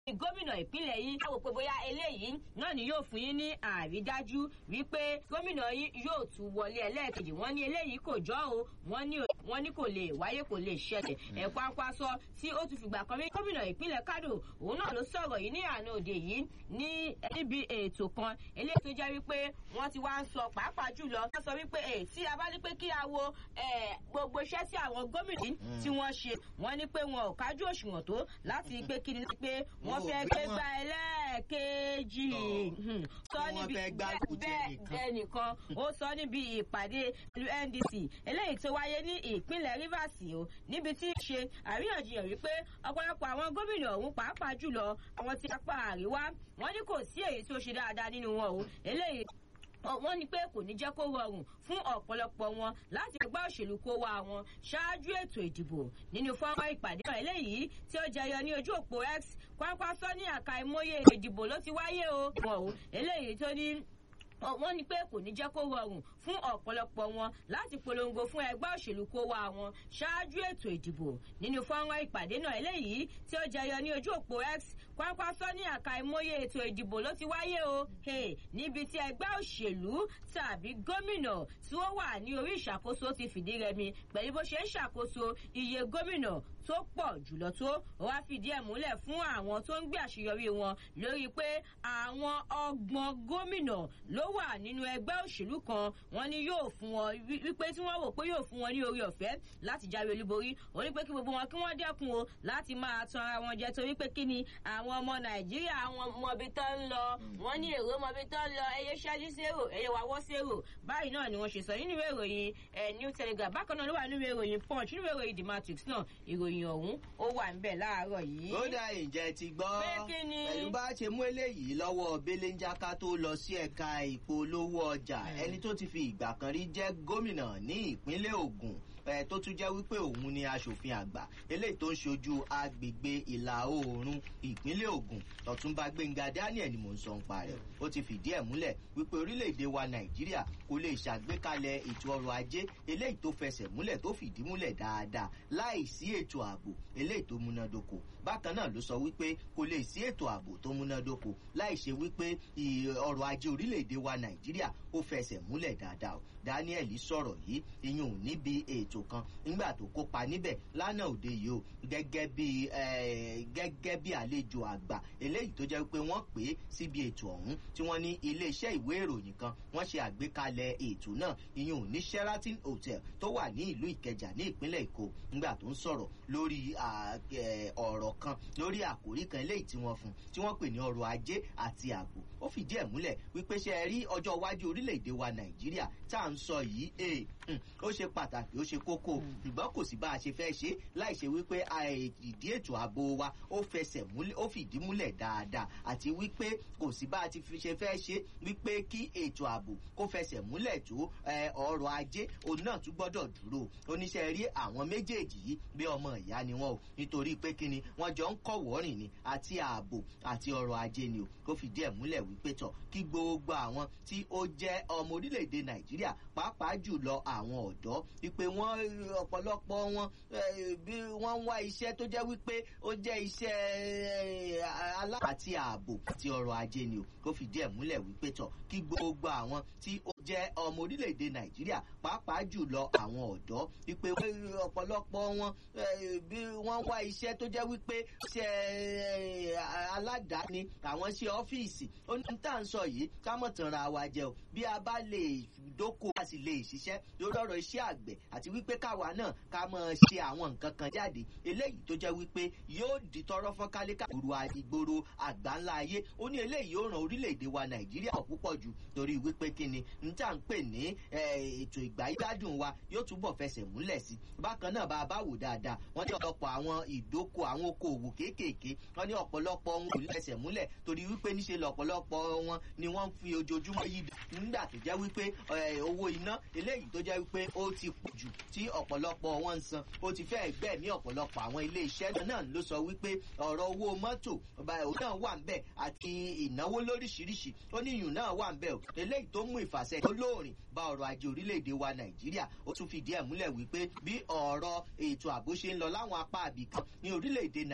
gómìnà ìpínlẹ̀ yìí á wò pé bóyá eléyìí náà ni yóò fún yín ní àrídájú wípé gómìnà yìí yóò tún wọlé ẹlẹ́ẹ̀kejì wọ́n ní eléyìí kò jọ́ o wọ́n ní wọ́n ní kò lè wáyé kò lè ṣẹlẹ̀ ẹ̀kọ́ akwaṣọ tí ó tún fìgbà kan rí gómìnà ìpínlẹ̀ Kano òun náà ló sọ̀rọ̀ yìí ní àná òde yìí ní níbi ètò kan eléyìí tó jẹ́ wípé wọ́n ti wá ń sọ pàápàá jùlọ wọ́n sọ wípé ẹ̀ tí a bá ní pé kí a wo gbogbo iṣẹ́ tí àwọn gómìnà tí wọ́n ṣe wọ́n ní pé wọn ò kájú òṣùwọ̀n tó láti pé kí ni pé wọ́n fẹ́ gbé gba ẹlẹ́ẹ̀kejì sọ níbi bẹ́ẹ̀ nìkan ó sọ níbi ìpàdé NDC eléyìí tó wáyé ní ìpínlẹ̀ Rivers o níbi tí í ṣe àríyànjiyàn wípé ọ̀pọ̀lọpọ̀ àwọn gómìnà ọ̀hún pàápàá jùlọ àwọn tí apá àríwá wọ́n ní kò sí èyí tó ṣe dáadáa nínú wọn o eléyìí wọ́n ní pé kò ní jẹ́ kó rọrùn fún ọ̀pọ̀lọpọ̀ wọn láti ẹgbẹ́ òṣèlú kó wá wọn ṣáájú ètò ìdìbò nínú fọ́nrán ìpàdé náà eléyìí tí ó jẹyọ ní ojú òpó X Kwankwaso ní àka ìmọye ìdìbò ló ti wáyé o wọn o eléyìí tó ní wọ́n ní pé kò ní jẹ́ kó rọrùn fún ọ̀pọ̀lọpọ̀ wọn láti polongo fún ẹgbẹ́ òṣèlú kó wá wọn ṣáájú ètò ìdìbò nínú fọ́nrán ìpàdé náà eléyìí tí ó jẹyọ ní ojú òpó X Kwankwaso ní àka ìmọye ètò ìdìbò ló ti wáyé o níbi tí ẹgbẹ́ òṣèlú tàbí gómìnà tí ó wà ní orí ìṣàkóso ti fìdí rẹmi pẹ̀lú bó ṣe ń ṣàkóso iye gómìnà tó pọ̀ jùlọ tó wá fìdí ẹ̀ múlẹ̀ fún àwọn tó ń gbé àṣeyọrí wọn lórí pé àwọn ọgbọ̀n gómìnà ló wà nínú ẹgbẹ́ òṣèlú kan wọ́n ní yóò fún wọn wípé tí wọ́n wò pé yóò fún wọn ní orí ọ̀fẹ́ láti jáwé olúborí ó ní pé kí gbogbo wọn kí wọ́n dẹ́kun o láti máa tan ara wọn jẹ torí pé kí ni àwọn ọmọ nàìjíríà àwọn mọbi tó ń lọ wọ́n ní èrò mọbi tó ń lọ ẹyẹ ṣáájú sérò ẹyẹ wàwọ́ sérò báyìí náà ni wọ́n ṣe sọ nínú ìwé ìròyìn new telegraph bákan náà ló wà nínú ìwé ìròyìn punch nínú ìwé ìròyìn the matrix náà ìròyìn ọ̀hún ó wà ń bẹ̀ láàárọ̀ yìí. ó dá ìjẹ́ ti gbọ́ pé kí ni. pẹ̀lú bá ṣe mú eléyìí lọ́wọ́ belenjaka tó lọ sí ẹ̀ka ìpolówó ọjà ẹni tó ti fi ìgbà kan rí jẹ́ gómìnà ní ìpínlẹ̀ Ògùn ẹ tó tún jẹ́ wípé òun ni aṣòfin àgbà eléyìí tó ń ṣojú agbègbè ìlà oòrùn ìpínlẹ̀ Ògùn Ọ̀túnba Gbẹ́ngà Daniel ni mò ń sọ nípa rẹ̀ ó ti fìdí ẹ̀ múlẹ̀ wípé orílẹ̀-èdè wa Nàìjíríà kò lè ṣàgbékalẹ̀ ètò ọrọ̀ ajé eléyìí tó fẹsẹ̀ múlẹ̀ tó fìdí múlẹ̀ dáadáa láì sí ètò ààbò eléyìí tó múnádóko bákan náà ló sọ wípé kò lè sí ètò ààbò tó múnádóko láì ṣe wípé ọrọ̀ ajé orílẹ̀-èdè wa Nàìjíríà ó fẹsẹ̀ múlẹ̀ dáadáa Daniel sọ̀rọ̀ yìí ìyẹn ò níbi ètò kan nígbà tó kópa níbẹ̀ lánàá òde yìí o gẹ́gẹ́ bí gẹ́gẹ́ bí àlejò àgbà eléyìí tó jẹ́ pé wọ́n pè é síbi ètò ọ̀hún tí wọ́n ní iléeṣẹ́ ìwé ìròyìn kan wọ́n ṣe àgbékalẹ̀ ètò náà ìyẹn ò ní Sheraton Hotel tó wà ní ìlú Ìkẹjà ní ìpínlẹ̀ Èkó nígbà tó ń sọ̀rọ̀ lórí ọ̀rọ̀ kan lórí àkòrí kan eléyìí tí wọ́n fún tí wọ́n pè ní ọrọ̀ ajé àti ààbò ó fìdí ẹ̀ múlẹ̀ wípé ṣe rí ọjọ́ iwájú orílẹ̀-èdè wa Nàìjíríà tá à ń sọ yìí ó ṣe pàtàkì ó ṣe kókó ṣùgbọ́n kò sí bá a ṣe fẹ́ ṣe láì ṣe wípé ìdí ètò ààbò wa ó fẹsẹ̀ múlẹ̀ ó fìdí múlẹ̀ dáadáa àti wípé kò sí bá a ti fi ṣe fẹ́ ṣe wípé kí ètò ààbò kó fẹsẹ̀ múlẹ̀ tó ọrọ̀ ajé òun náà tún gbọ́dọ̀ dúró oníṣẹ́ rí àwọn méjèèjì yìí bí ọmọ ìyá ni wọn o nítorí pé kíni wọ́n jọ ń kọ̀wọ́ rìn ni àti ààbò àti ọrọ̀ ajé ni o kó fìdí ẹ̀ múlẹ̀ wípé tọ̀ kí gbogbo àwọn tí ó jẹ́ ọmọ orílẹ̀-èdè Nàìjíríà pàápàá jùlọ àwọn ọ̀dọ́ wípé wọ́n ọ̀pọ̀lọpọ̀ wọn bí wọ́n ń wá iṣẹ́ tó jẹ́ wípé ó jẹ́ iṣẹ́ alá àti ààbò àti ọrọ̀ ajé ni o kó fìdí ẹ̀ múlẹ̀ wípé tọ̀ kí gbogbo àwọn tí ó jẹ́ ọmọ orílẹ̀-èdè Nàìjíríà pàápàá jùlọ àwọn ọ̀dọ́ wípé ọ̀pọ̀lọpọ̀ wọn bí wọ́n ń wá iṣẹ́ tó jẹ́ wípé iṣẹ́ aládàáni àwọn iṣẹ́ ọ́fíìsì ó ní tá à ń sọ yìí ká mọ̀ tàn ra wa jẹ o bí a bá lè dóko a sì lè ṣiṣẹ́ lórí ọ̀rọ̀ iṣẹ́ àgbẹ̀ àti wípé káwa náà ká mọ̀ ṣe àwọn nǹkan kan jáde eléyìí tó jẹ́ wípé yóò di tọrọ fọ́n kálíkà ìgboro ìgboro àgbáńlá ayé ó ní eléyìí yóò ràn orílẹ̀-èdè wa Nàìjíríà púpọ̀ jù torí wípé kíni n tá à ń pè ní ètò ìgbáyégbádùn wa yóò túbọ̀ fẹsẹ̀ múlẹ̀ sí bákan náà bá a bá wò dáadáa wọ́n ní ọ̀pọ̀lọpọ̀ àwọn ìdókò àwọn okòòwò kéékèèké wọ́n ní ọ̀pọ̀lọpọ̀ wọn kò fẹsẹ̀ múlẹ̀ torí wípé níṣe lọ̀pọ̀lọpọ̀ wọn ni wọ́n ń fi ojoojúmọ́ yí nígbà tó jẹ́ wípé owó iná eléyìí tó jẹ́ wípé ó ti pọ̀ jù tí ọ̀pọ̀lọpọ̀ wọn ń san ó ti fẹ́ gbẹ́ ní ọ̀pọ̀lọpọ̀ àwọn ilé iṣẹ́ náà ló sọ wípé ọ̀rọ̀ owó mọ́tò òun náà wà ń bẹ̀ àti ìnáwó lóríṣiríṣi ó ní ìyún náà wà ń bẹ̀ o eléyìí tó mú ìfàsẹ́ tó lóòrìn bá ọrọ̀ ajé orílẹ̀-èdè wa Nàìjíríà ó tún fìdí ẹ̀ múlẹ̀ wípé bí ọ̀rọ̀ ètò ààbò ṣe ń lọ láwọn apá àbìkan ní orílẹ̀-èdè